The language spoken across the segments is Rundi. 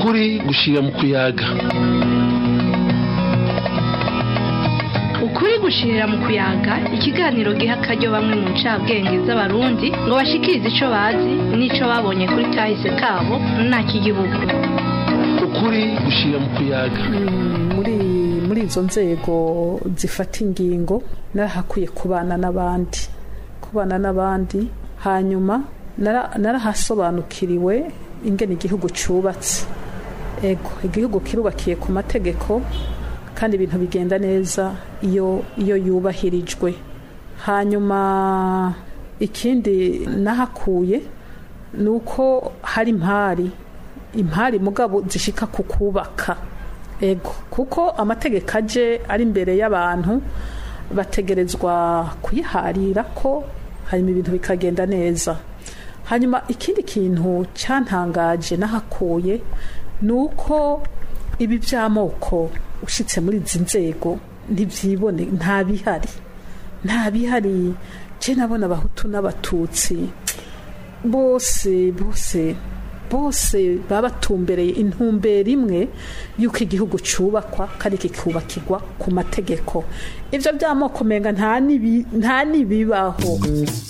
ukuri gushira mu kuyaga ukuri gushirira mu kuyaga ikiganiro giha akaryo bamwe mu ncabwenge z'abarundi ngo bashikirize ico bazi n'ico babonye kuri kahise kabo nta k'igihugu ukuri gushira mu kuyaga muri muri izo nzego zifata ingingo narahakwiye kubana n'abandi kubana n'abandi hanyuma nara- narahasobanukiriwe ingene igihugu cyubatse ego igihugu kirubakiye ku mategeko kandi ibintu bigenda neza iyo iyo yubahirijwe hanyuma ikindi nahakuye ni uko hari impari impari mugabo zishika ku kubaka ego kuko amategeko aje ari imbere y'abantu bategerezwa kuyiharira ko hanyuma ibintu bikagenda neza hanyuma ikindi kintu cyantangaje nahakuye ni uko ibi by'amoko ushyitse muri izi nzego ntibyibone nta bihari nta bihari je nabona abahutu n'abatutsi bose bose bose baba batumbereye intumbero imwe y'uko igihugu cyubakwa kandi kikubakirwa ku mategeko ibyo by'amoko menga nta nibi- nta nibibaho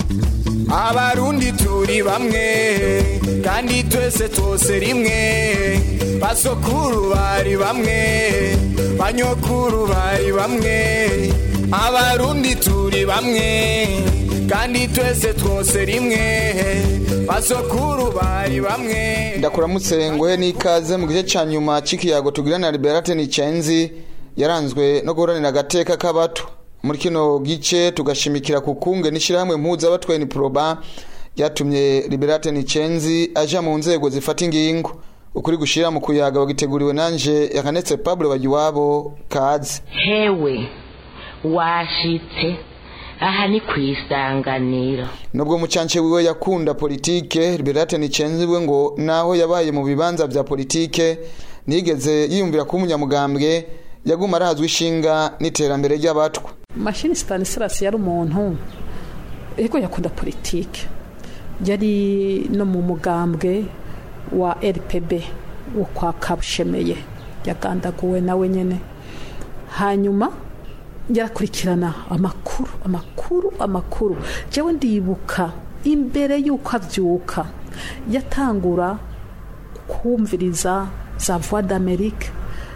abarundi turi bamwe kandi twese twose rimwe basokuru bari bamwe banyokuru bari bamwe abarundi turi bamwe kandi twese twose rimwe basokuru bari bamwe ndakuramutse nguhe n'ikaze mu gice cya nyuma cy'ikiyago tugira na liberate nicenzi yaranzwe no guhoranira agateka k'abato muri kino gice tugashimikira ku kunge n'ishyirahamwe mpuzabatwaye ni proba ryatumye liberate nicenzi aja mu nzego zifata ingingo ukuri gushira mu kuyaga wagiteguriwe nanje yakanetse pablo bagiwabo kaze hewe washitse aha ni ku isanganiro nubwo mucance wiwe yakunda politike liberate nicenzi we ngo naho yabaye mu bibanza vya politike nigeze yiyumvira kuba umunyamugambwe yaguma arazwi ishinga n'iterambere ry'abatwa mashini stanislas yari umuntu ariko yakunda politike yari no mu mugambwe wa rpb wo kwa kabushemeye yagandaguwe nawe nyine hanyuma yarakurikirana amakuru amakuru amakuru jewe ndibuka imbere y'uko abyuka yatangura kumviriza za voix d'amerique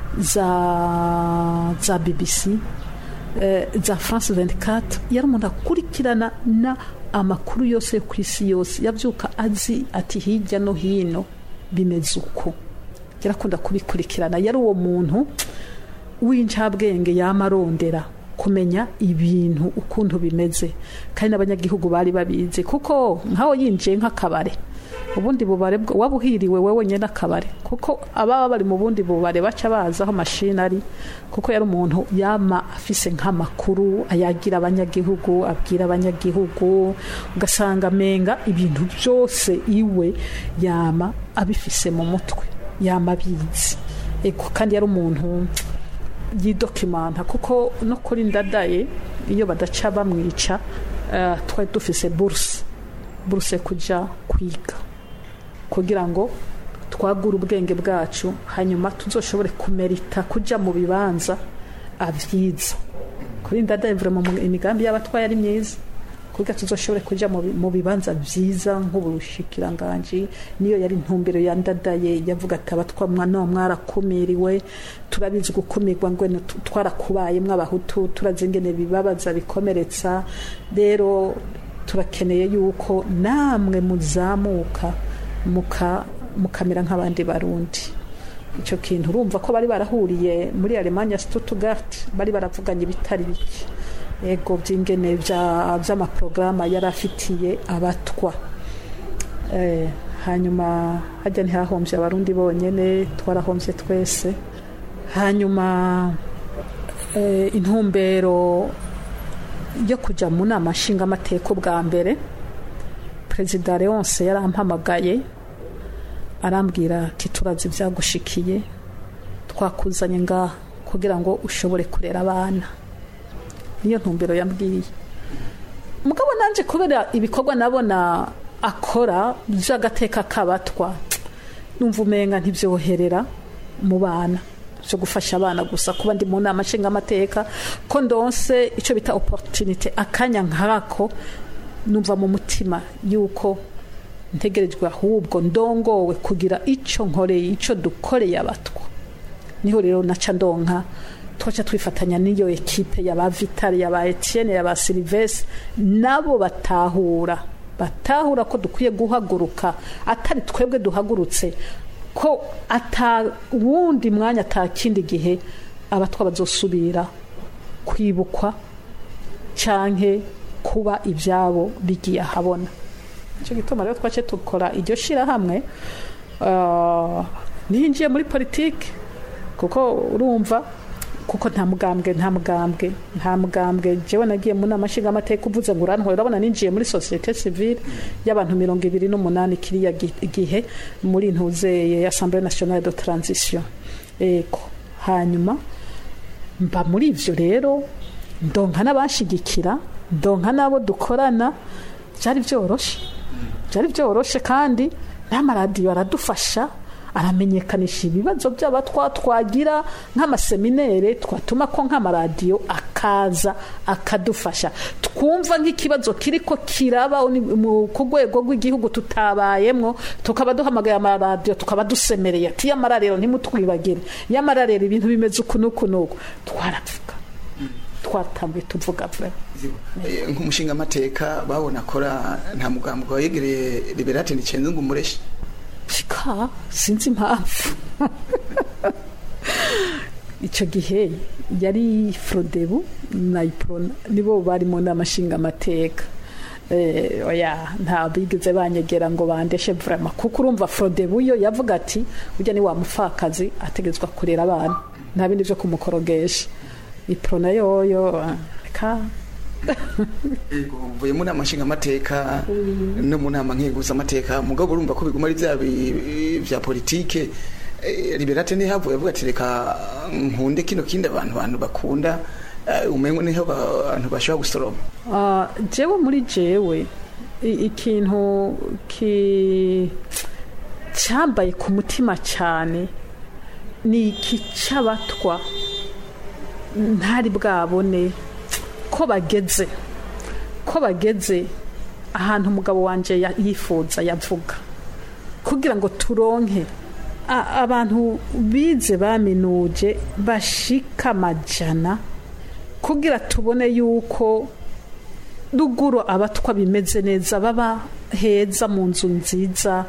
za za bbc eh, za france 24 yari umuntu akurikirana na amakuru yose yo ku isi yose yabyuka azi ati hirya no hino bimeze uko yarakunda kubikurikirana yari uwo muntu w'incabwenge yama arondera kumenya ibintu ukuntu bimeze kandi n'abanyagihugu bari babizi kuko nkaho yinjiye nk'akabare ubundi bubare bwo waba uhiriwe wowe nyine akabare kuko ababa bari mu bundi bubare baca baza aho mashini ari kuko yari umuntu yama afise nk'amakuru ayagira abanyagihugu abwira abanyagihugu ugasanga amenga ibintu byose iwe yama abifise mu mutwe yama abizi Ego, kandi yari umuntu yidokimanta kuko no kuri ndadaye iyo badaca bamwica eh, twari dufise buruse buruse kujya kwiga kugira ngo twagure ubwenge bwacu hanyuma tuzoshobore kumerita kujya mu bibanza abyiza kuri ndadaye vraiment mu imigambi y'abatwaye ari myiza kugira tuzoshobore kujya mu bi- mu bibanza byiza nk'ubushikiranganji niyo yari intumbero ya ndadaye yavuga ati abatwa mwana mwarakumiriwe turabizi gukumirwa ngo ni tu- twarakubayemwo abahutu turazi ingene bibabaza bikomeretsa rero turakeneye yuko namwe muzamuka muka mukamera nk'abandi barundi icyo kintu urumva ko bari barahuriye muri alemanya stuttgart bari baravuganye ibitari bike ego by'ingene bya- by'amaporogaramu yari afitiye abatwa Eh, hanyuma hajya ntihahombye abarundi bonyine twarahombye twese hanyuma eh, intumbero yo kujya mu nama nshingamateka bwa mbere perezida leonce yarampamagaye arambwira ati turazi ibyagushikiye twakuzanye ngaha kugira ngo ushobore kurera abana niyo ntumbero yambwiye mugabo nanjye kubera ibikorwa nabona akora by'agateka k'abatwa numva umenga ntibyoherera mu bana byo gufasha abana gusa kuba ndi mu nama nshingamateka ko ndonse icyo bita opportunity akanya nkako numva mu mutima yuko ntegerejwe ahubwo ndongowe kugira icyo nkoreye icyo dukoreye abatwa niho rero naca ndonka twaca twifatanya n'iyo ekipe yaba vitale yaba etienne yaba silivesi nabo batahura batahura ko dukwiye guhaguruka atari twebwe duhagurutse ko ata wundi mwanya ata kindi gihe abatwa bazosubira kwibukwa canke kuba ibyabo bigiye ahabona icyo gituma rero twace dukora iryo shyirahamwe ah, ninjiye muri politiki kuko urumva kuko nta mugambwe nta mugambwe nta mugambwe jewe nagiye mu nama nshingamateka uvuze ngo urantwara urabona ninjiye muri sosiyete sivile y'abantu mirongo ibiri n'umunani kiriya gi- gihe muri ntuzeye assemblée nationale de transition ego hanyuma mba muri ivyo rero ndonka n'abashigikira ndonka n'abo dukorana byari byoroshe byari byoroshe kandi n'amaradiyo aradufasha aramenyekanisha ibibazo by'abatwa twagira nk'amaseminere twatuma ko nk'amaradiyo akaza akadufasha twumva nk'ikibazo kiriko kiraba uni- mu- ku rwego rw'igihugu tutabayemwo tukaba duhamagaye amaradiyo tukaba dusemereye ati yamara rero ntimutwibagire yamara rero ibintu bimeze uku n'uku n'uku twaravuga twatambuye tuvuga vuba Eh, nk'umushingamateka babona akora nta mugambi wayegereye liberate nicenze ngo umureshe shika sinzi impamvu icyo gihe yari frodebu na iprona nibo bari mu nama nshingamateka Eh, oya nta bigeze banyegera ngo bandeshe vrema kuko urumva frodebu yo yavuga ati ujya ni wa mupfakazi ategetswa kurera abana nta bindi byo kumukorogesha iprona yoyo ah, reka Ego, mvuye mu nama nshingamateka no mu nama nkenguzamateka mugabo urumva ko biguma ari bya bi- bya politike Eh, liberate ntihavuye avuga ati reka nkunde kino kindi abantu abantu bakunda eh, umengo niho ba- abantu bashobora gusoroma Ah, jewe muri jewe i- ikintu ki cyambaye ku mutima cyane ni iki cy'abatwa ntari bwabone ko bageze ko bageze ahantu umugabo wanjye ya- yifuza yavuga kugira ngo turonke a- abantu bize baminuje bashika amajana kugira tubone yuko ruguru abatwa bimeze neza baba heza mu nzu nziza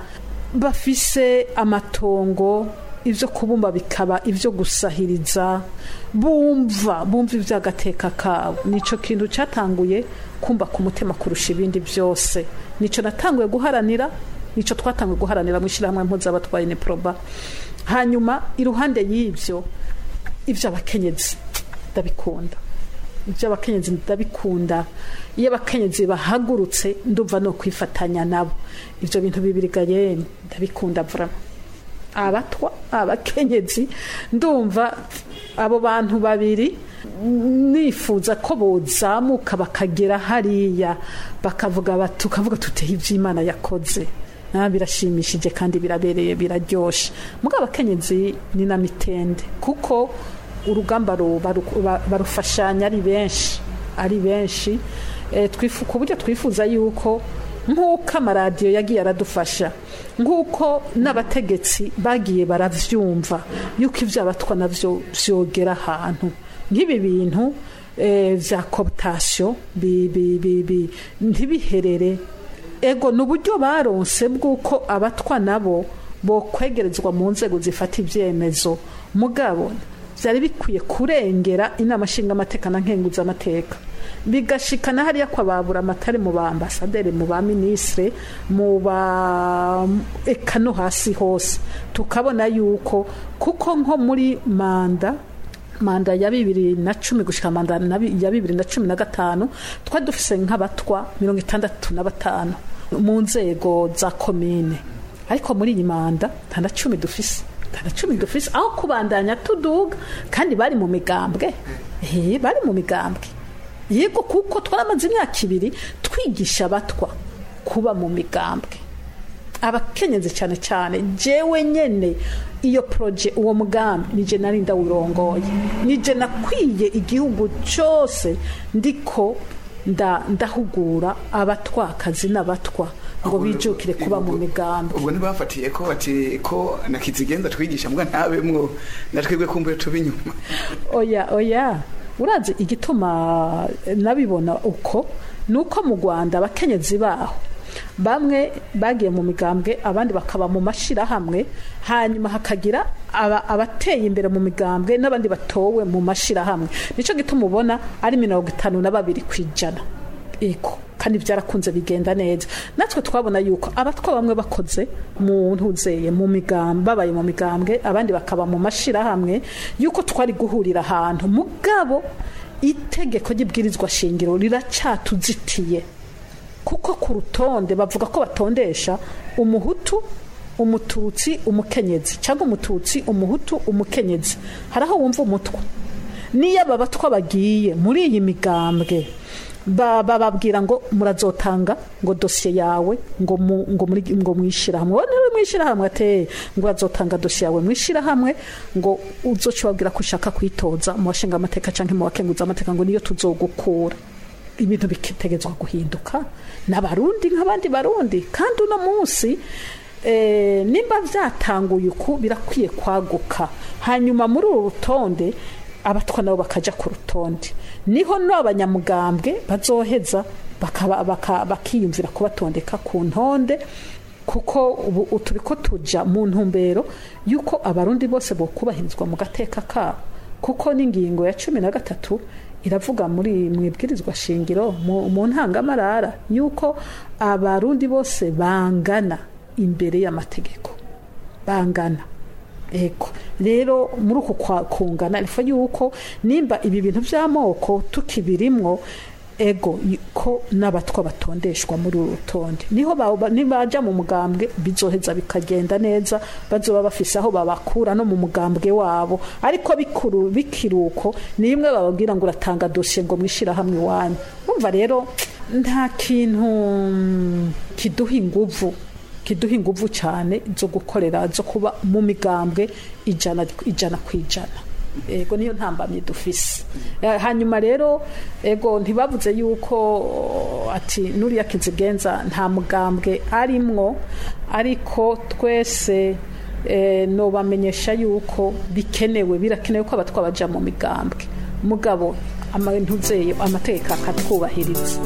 bafise amatongo ibyo kubumba bikaba ibyo gusahiriza bumva bumva iby'agateka kabo nicyo kintu cyatanguye kumva ku mutima kurusha ibindi byose nicyo natanguye guharanira nicyo twatanguye guharanira mu ishyirahamwe mpuzabatwaye ni proba hanyuma iruhande y'ibyo iby'abakenyezi ndabikunda iby'abakenyezi ndabikunda iyo abakenyezi bahagurutse ndumva no kwifatanya nabo ibyo bintu bibirigaye ndabikunda vurama abatwa abakenyezi ndumva abo bantu babiri nifuza ko bozamuka bakagera hariya bakavuga bati tukavuga tuteye iby'imana yakoze Ah, birashimishije kandi birabereye biraryoshe mugabo abakenyezi ni na mitende kuko urugamba ru- baru- ba- barufashanya ari benshi ari benshi Eh, twifu- ku buryo twifuza yuko nk'uko amaradiyo yagiye aradufasha nk'uko n'abategetsi bagiye baravyumva yuko iby'abatwa navyo vyogera ahantu nk'ibi bintu eh, vya cooptation bi- bi- bi- bi- ntibiherere ego ni uburyo baronse bw'uko abatwa nabo bokwegerezwa mu nzego zifata ibyemezo mugabo byari bikwiye kurengera inama nshingamateka na nkenguzamateka bigashikana hariya kwa babura amatari mu ba ambasaderi mu ba minisitire mu ba eka no hasi hose tukabona yuko kuko nko muri manda manda ya bibiri na cumi gushyika manda na bi- ya bibiri na cumi na gatanu twari dufise nk'abatwa mirongo itandatu na batanu mu nzego za komine ariko muri iyi manda nta na cumi dufise nta na cumi dufise aho kubandanya tuduga kandi bari mu migambwe Eh, bari mu migambwe yego kuko twaramaze imyaka ibiri twigisha abatwa kuba mu migambwe abakenyezi cyane cyane jewe nyene iyo proje uwo mugambi nije nari ndawurongoye nije nakwiye igihugu cyose ndiko nda ndahugura abatwakazi n'abatwa ngo bijukire kuba mu migambi ubwo ntibafatiye ko bati ko na kizigenza twigisha mbwa ntabemwo natwebwe kumbuye tuba inyuma oya oya urazi igituma nabibona uko ni uko mu rwanda abakenyezi baho bamwe bagiye mu migambwe abandi bakaba mu mashyirahamwe hanyuma hakagira aba- abateye imbere mu migambwe n'abandi batowe mu mashyirahamwe nicyo gituma ubona ari mirongo itanu na babiri ku ijana eko kandi byarakunze bigenda neza natwe twabona yuko abatwa bamwe bakoze mu ntuzeye mu migambwe babaye mu migambwe abandi bakaba mu mashyirahamwe yuko twari guhurira ahantu mugabo itegeko ry'ibwirizwa shingiro riracatuzitiye kuko ku rutonde bavuga ko batondesha umuhutu umututsi umukenyezi cyangwa umututsi umuhutu umukenyezi hari aho wumva umutwa niyo aba batwa bagiye muri iyi migambwe ba- bababwira ngo murazotanga ngo dosiye yawe ngo mu- ngo muri ngo mwishyirahamwe wowe niwe mwishyirahamwe ateye ngo urazotanga dosiye yawe mwishyirahamwe ngo uzoca ubabwira ko ushaka kwitoza mu bashinga amateka cyangwa mu bakenguza amateka ngo niyo tuzogukura ibintu bitegerezwa guhinduka n'abarundi nk'abandi barundi kandi uno munsi eh, nimba byatanguye uku birakwiye kwaguka hanyuma muri uru rutonde abatwa nabo bakaja ku rutonde niho n'abanyamugambwe bazoheza bakaba- baka- bakiyumvira kubatondeka ku ntonde kuko ubu turi ko tuja mu ntumbero y'uko abarundi bose bokubahirizwa mu gateka kabo kuko n'ingingo ya cumi na gatatu iravuga muri mu ibwirizwa shingiro mu mu ntangamarara y'uko abarundi bose bangana imbere y'amategeko bangana ego rero muri uku kwa- kungana ifa yuko nimba ibi bintu by'amoko tukibirimwo ego y- ko n'abatwa batondeshwa muri uru rutonde niho ba- ba- nibaja mu mugambwe bizoheza bikagenda neza bazoba bafise aho babakura no mu mugambwe wabo ariko bikuru bikiruko ni imwe bababwira ngo uratanga dosiye ngo mwishirahamwe iwanyu umva rero nta kintu mm, kiduha inguvu kiduha inguvu cyane zo gukorera zo kuba mu migambwe ijana ijana ku ijana ego niyo ntambamye dufise Eh, hanyuma rero ego ntibavuze yuko ati nuriya kizigenza nta mugambwe arimwo ariko twese eh, nobamenyesha yuko bikenewe birakenewe ko abatwa baja mu migambwe mugabo amantuzeye amategeko akatwubahiriza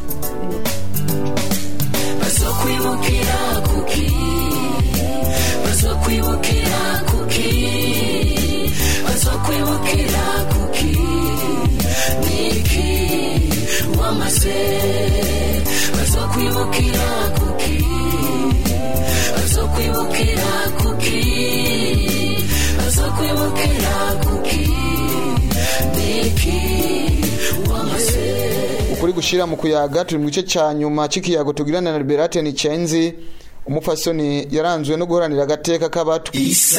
bazokwibukira kuki bazokwibukira kuki bazokwibukira kuki niki wamaze bazokwibukira kuki bazokwibukira kuki bazokwibukira kuki niki wamaze ukuri gushira mu kuyaga turi mu gice cya nyuma cy'ikiyago tugirana na liberate nicenzi umupfasoni yaranzwe no guharanira agateka k'abato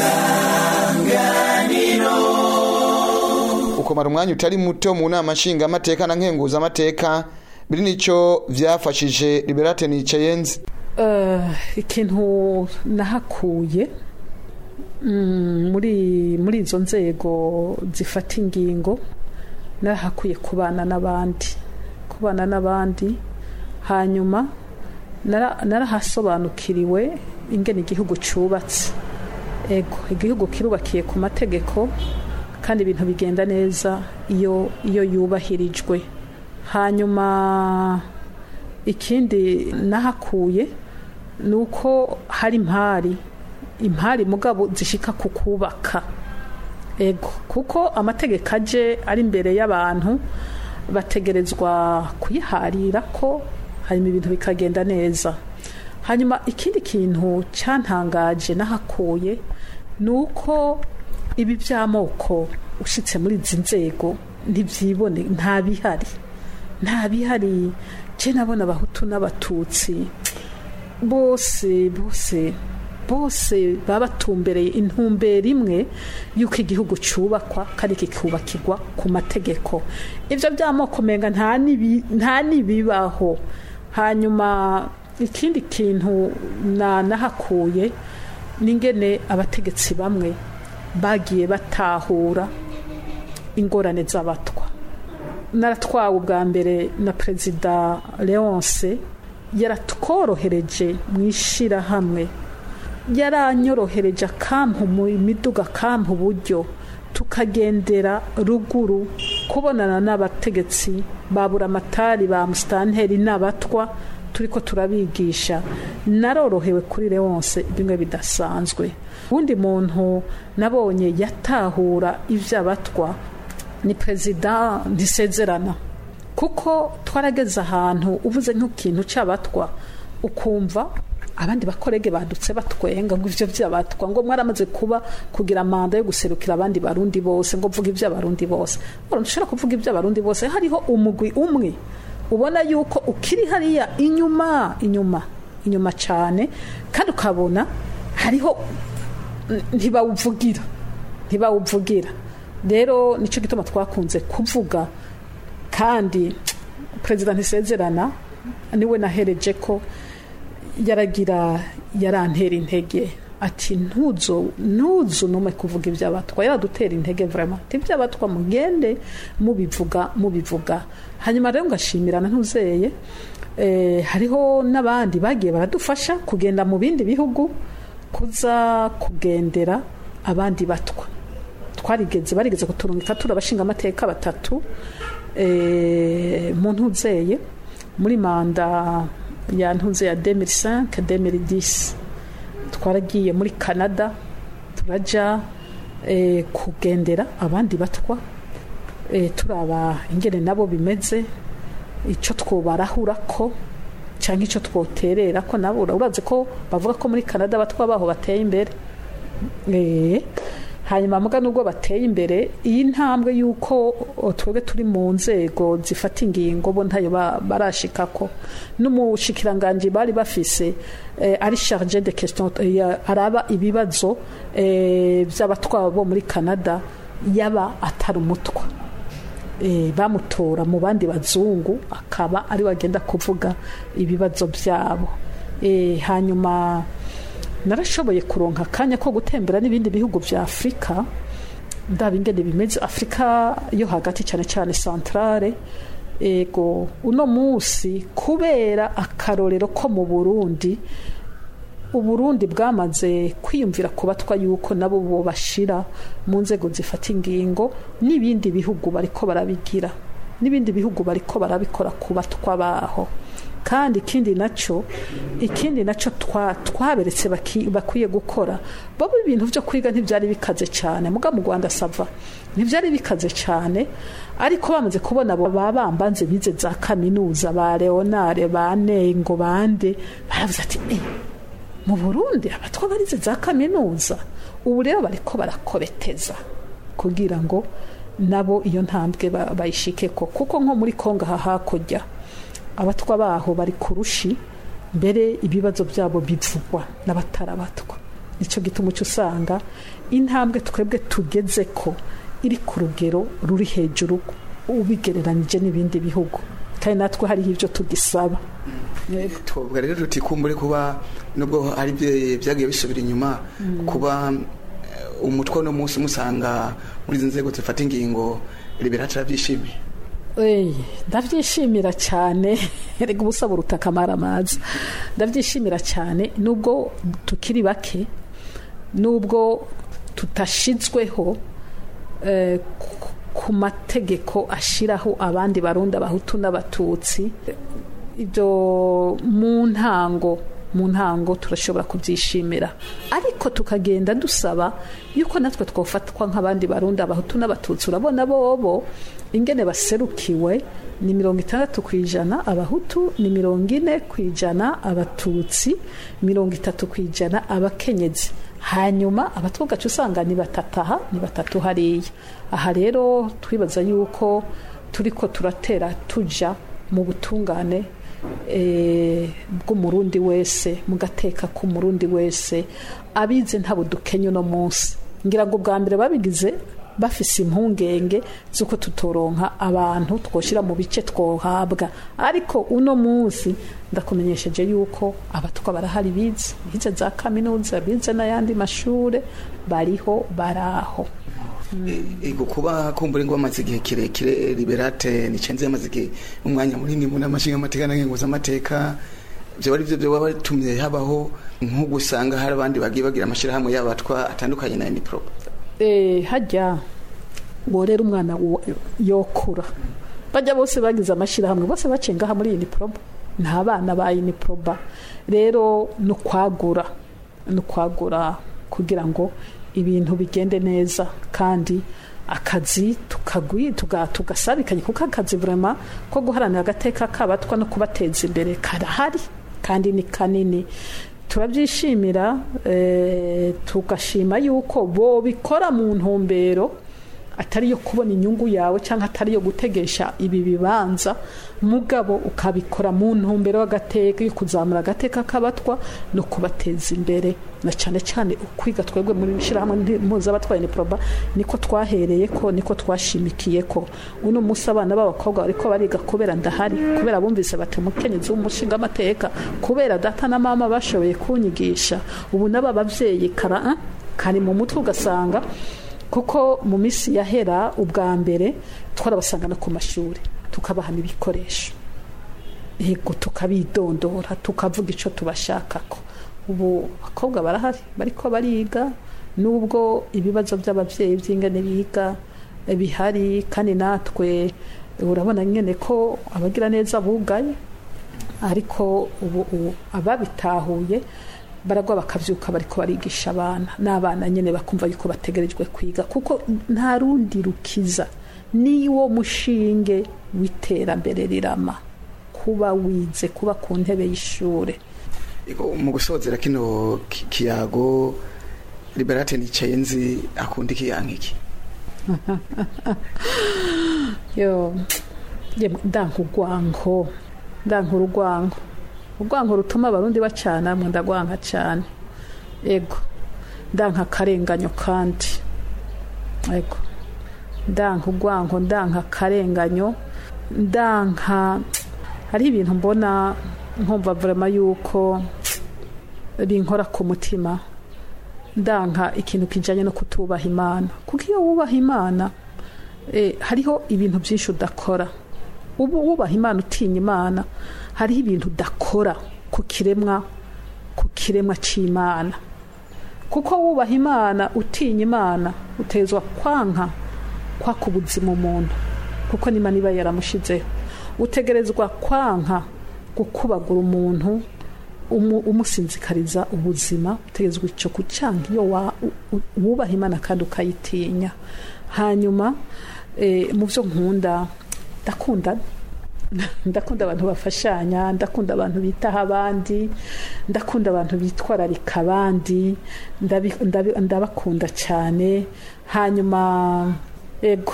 ukomara umwanya utari muto mu nama nshingamateka na nkenguzamateka biri nicyo vyafashije liberate nicenzi Eh, ikintu nahakuye mm, muri muri izo nzego zifata ingingo narahakuye kubana n'abandi kubana n'abandi hanyuma nara- narahasobanukiriwe ingene igihugu cyubatse ego igihugu kirubakiye ku mategeko kandi ibintu bigenda neza iyo iyo yubahirijwe hanyuma ikindi nahakuye ni uko hari impari impari mugabo zishika ku kubaka ego kuko amategeko aje ari imbere y'abantu bategerezwa kuyiharira ko hanyuma ibintu bikagenda neza hanyuma ikindi kintu cyantangaje nahakuye ni uko ibi by'amoko ushyitse muri izi nzego ntibyibone nta bihari nta bihari je nabona abahutu n'abatutsi bose bose bose baba batumbereye intumbero imwe y'uko igihugu cyubakwa kandi kikubakirwa ku mategeko ibyo by'amoko menga nta nibi- nta nibibaho hanyuma ikindi kintu na nahakuye n'ingene abategetsi bamwe bagiye batahura ingorane z'abatwa naratwawe ubwa mbere na perezida leonce yaratworohereje mu ishyirahamwe yaranyorohereje akampa mu miduga akampa uburyo tukagendera ruguru kubonana n'abategetsi babura amatari ba musitanteri n'abatwa turi ko turabigisha narorohewe kuri leonce bimwe bidasanzwe uwundi muntu nabonye yatahura iby'abatwa ni perezida ntisezerana kuko twarageze ahantu uvuze nk'ikintu cy'abatwa ukumva abandi bakorege badutse batwenga ngo ivyo vy'abatwa ngo mwaramaze kuba kugira manda yo guserukira abandi barundi bose ngo vuga ivy'abarundi bose ora ntushobora kuvuga ivy'abarundi bose hariho umugwi umwe ubona yuko ukiri hariya inyuma inyuma inyuma cyane kandi ukabona hariho ntibawuvugira ntibawuvugira rero nicyo gituma twakunze kuvuga kandi perezida ntisezerana niwe nahereje ko yaragira yarantera intege ati ntuzo ntuzo nume kuvuga iby'abatwa yaradutera intege vraiment iby'abatwa mugende mubivuga mubivuga hanyuma rero ngashimirana ntuzeye eh, hariho n'abandi bagiye baradufasha kugenda mu bindi bihugu kuza kugendera abandi batwa twarigeze barigeze kuturungika turi abashinga amateka batatu eh, mu ntuzeye muri manda ya ntuze ya 2005 2010 twaragiye muri Canada turaja eh, kugendera abandi batwa eh, turaba ingene nabo bimeze ico twobarahura ko cyangwa icyo twoterera ko nabo urazi ko bavuga ko muri Canada batwa baho bateye imbere eh hanyuma muga nubwo bateye imbere iyi ntambwe y'uko twebwe turi mu nzego zifata ingingo bo ntayo barashika ko n'umushikiranganji bari bafise eh, ari charge de question eh, araba ibibazo eh, by'abatwabo bo muri Canada yaba atari umutwa eh, bamutora mu bandi bazungu akaba ari wagenda kuvuga ibibazo byabo eh, hanyuma narashoboye kuronka akanya ko gutembera n'ibindi bihugu bya afurika ndaba ingene bimeze afurika yo hagati cyane cyane santarare ego uno munsi kubera akarorero ko mu burundi uburundi bwamaze kwiyumvira kubatwa yuko nabo bo bashira mu nzego zifata ingingo n'ibindi bihugu bariko barabigira n'ibindi bihugu bariko barabikora ku batwa baho kandi ikindi nacyo ikindi nacyo twaberetse bakwiye gukora babo ibintu byo kwiga ntibyari bikaze cyane muga mu rwanda sava ntibyari bikaze cyane ariko bamaze kubona abo bambanze bize za kaminuza ba leonare ba nengo bande baravuze ati eh mu burundi abatwa barize za kaminuza ubu rero bariko barakobeteza kugira ngo nabo iyo ntambwe bayishike ko kuko nko muri kongo aha hakurya abatwa baho bari kurushi mbere ibibazo byabo bivugwa n'abatarabatwa nicyo gituma uca usanga intambwe twebwe tugeze ko iri ku rugero ruri hejuru ubigereranyije n'ibindi bihugu kandi natwe hariho ibyo tugisaba twavuga rero tuti kumbure kuba nubwo hari byagiye bisubira inyuma kuba umutwe uno munsi musanga muri izi nzego zifata ingingo liberatora byishimiye ndabyishimira cyane reka ubusa buruta akamara amazi ndabyishimira cyane nubwo tukiri bake nubwo tutashizweho ku mategeko ashyiraho abandi barunda abahutu n'abatutsi ibyo mu ntango mu ntango turashobora kubyishimira ariko tukagenda dusaba yuko natwe twafatwa nk'abandi barunda abahutu n'abatutsi urabona bobo ingene baserukiwe ni mirongo itandatu ku ijana abahutu ni mirongo ine ku ijana abatutsi mirongo itatu ku ijana abakenyezi hanyuma abatwa gace usanga ni batatu aha ni batatu hariya aha rero twibaza yuko turi ko turatera tujya mu butungane bw'umurundi wese mu gateka k'umurundi wese abize nta budukenye uno munsi ngira ngo bwa mbere babigize bafise impungenge z'uko tutoronka abantu twoshyira mu bice twohabwa ariko uno munsi ndakumenyesheje yuko abatwa barahari bize bize za kaminuza bize n'ayandi mashure bariho baraho ego kuba kumbura ngo bamaze igihe kirekire liberate nicenze yamaze igihe umwanya munini mu nama nshingamateka na nkenguzamateka byo ari byo byoba batumye habaho nk'uko usanga hari abandi bagiye bagira amashyirahamwe y'abatwa atandukanye na enipro Eh, hajya ngo rero umwana wo- yokura bajya bose bagize amashyirahamwe bose bacengaha muri iniproba nta bana ba iniproba rero ni ukwagura ni ukwagura kugira ngo ibintu bigende neza kandi akazi tukagwi tuga- tugasabikanye kuko akazi vraiment ko guharanira agateka k'abatwa no kubateza imbere karahari kandi ni kanini turabyishimira eh, tugashima yuko bo bikora mu ntumbero atari yo kubona inyungu yawe cyangwa atari yo gutegesha ibi bibanza mugabo ukabikora mu ntumbero y'agateka yo kuzamura agateka k'abatwa no kubateza imbere na cyane cyane ukwiga twebwe muri ishyirahamwe mpuzabatwaye ni proba niko twahereye ko niko twashimikiye ko uno munsi abana b'abakobwa bariko bariga kubera ndahari kubera bumvise bati umukenyezi w'umushinga amateka kubera data na mama bashoboye kunyigisha ubu n'aba bavyeyi kara ah, kari mu mutwe ugasanga kuko mu minsi yahera ubwa mbere twarabasanga no ku mashuri tukabaha n'ibikoresho yego tukabidondora tukavuga icyo tubashakako ubu abakobwa barahari bariko bariga nubwo ibibazo by'ababyeyi by'ingane biga eh, bihari kandi natwe urabona nyine ko abagira neza bugaye ariko ubu ubu ababitahuye baragwa bakabyuka bariko barigisha abana n'abana nyine bakumva yuko bategerejwe kwiga kuko nta rundi rukiza niwo mushinge w'iterambere rirama kuba wize kuba ku ntebe y'ishure Ego, mu gusozera kino ki- kiyago liberate nicenzi akunda ikiyanka iki yo yemwe, ndanka urwanko ndanka urwanko urwanko rutuma abarundi bacana mwe ndagwanka cyane ego ndanka akarenganyo kandi ego ndanka urwanko ndanka akarenganyo ndanka hari ibintu mbona nkumva vrema yuko binkora ku mutima ndanka ikintu kijanye no kutubaha imana kuko iyo wubaha imana eh, hariho ibintu byinshi udakora ubu wubaha imana utinya imana hariho ibintu udakora ku kiremwa ku kiremwa c'imana kuko wubaha imana utinya imana utezwa kwanka kwaka ubuzima umuntu kuko n'imana iba yaramushizeho utegerezwa kwanka gukubagura umuntu umu- umusinzikariza ubuzima utegerezwa icyo kucanga iyo wa- u- u- wubaha imana kandi ukayitinya hanyuma eh, mu byo nkunda ndakunda ndakunda abantu bafashanya ndakunda abantu bitaho abandi ndakunda abantu bitwararika abandi ndabi- ndabi- ndabakunda cyane hanyuma ego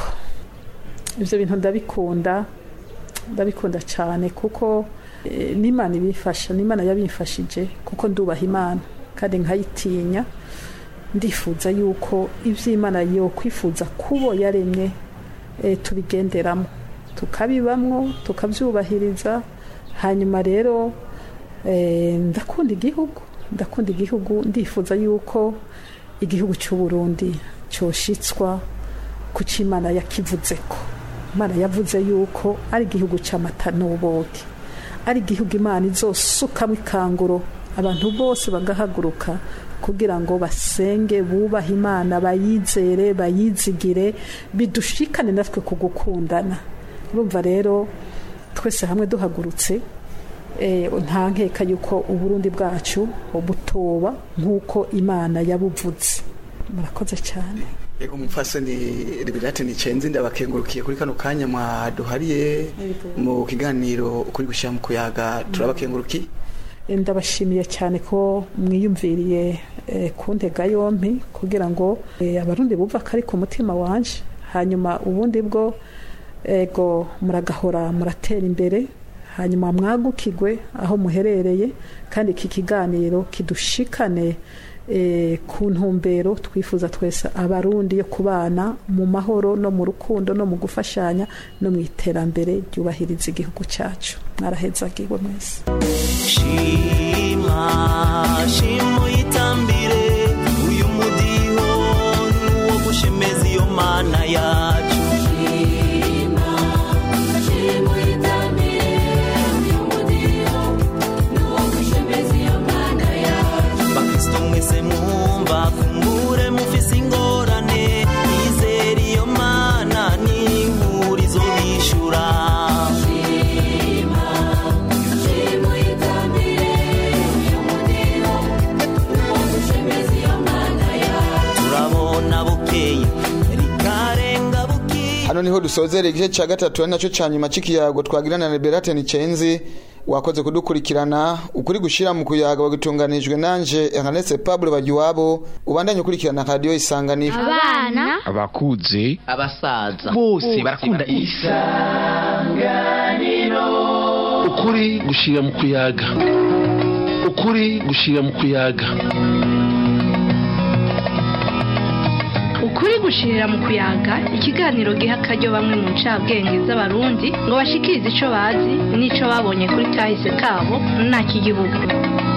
ibyo bintu ndabikunda ndabikunda cyane kuko eh, n'imana ibifasha n'imana yabimfashije kuko ndubaha imana kandi nkayitinya ndifuza yuko iby'imana yo kwifuza kubo yaremye eh, tubigenderamo tukabibamwo tukabyubahiriza hanyuma rero eh, ndakunda igihugu ndakunda igihugu ndifuza yuko igihugu cy'u Burundi cyoshitswa ku cyo imana yakivuze ko imana yavuze yuko ari igihugu cy'amata n'ubuki ari igihugu imana izosukamo ikanguro abantu bose bagahaguruka kugira ngo basenge bubahe imana bayizere bayizigire bidushikane natwe ku gukundana urumva rero twese hamwe duhagurutse eh, nta nkeka yuko uburundi bwacu butoba nk'uko imana yabuvuze murakoze cyane Ego mupfasoni liberate nicenzi ndabakengurukiye kuri kano kanya mwaduhariye mu kiganiro kuri gushyira mu kuyaga turabakengurukiye ndabashimiye cyane ko mwiyumviriye eh, kuntega yompi kugira ngo eh, abarundi bumva ko ari ku mutima wanje hanyuma ubundi bwo ego muragahora muratera imbere hanyuma mwagukigwe aho muherereye kandi iki kiganiro kidushikane eh, ku ntumbero twifuza twese abarundi yo kubana mu mahoro no mu rukundo no mu gufashanya no mu iterambere ryubahiriza igihugu cyacu mwarahezagiwe mwese shima shima uyitambire uyu mudiho nuwo gushemeza iyo mana yacu bakristo mwese mwumva kumbure mufise ingorane izera iyo mana n'inkurizo bishura turabona bukeye rikarenga bukiye hano niho dusozera igice cya gatatu ari nacyo cya nyuma cy'ikiyago twagirana na liberate nicenzi wakoze kudukurikirana ukuri gushyira mu kuyaga bagutunganijwe nanje ernest pablo bagiwabo ubandanye ukurikirana radiyo isanganiro abana abakuze abasaza bose barakunda ukuri gushyira mu kuyaga ukuri gushyira mu kuyaga ukuri gushirira mu kuyaga ikiganiro giha akaryo bamwe mu ncabwenge z'abarundi ngo bashikirize ico bazi n'ico babonye kuri kahise kabo nta kigihugu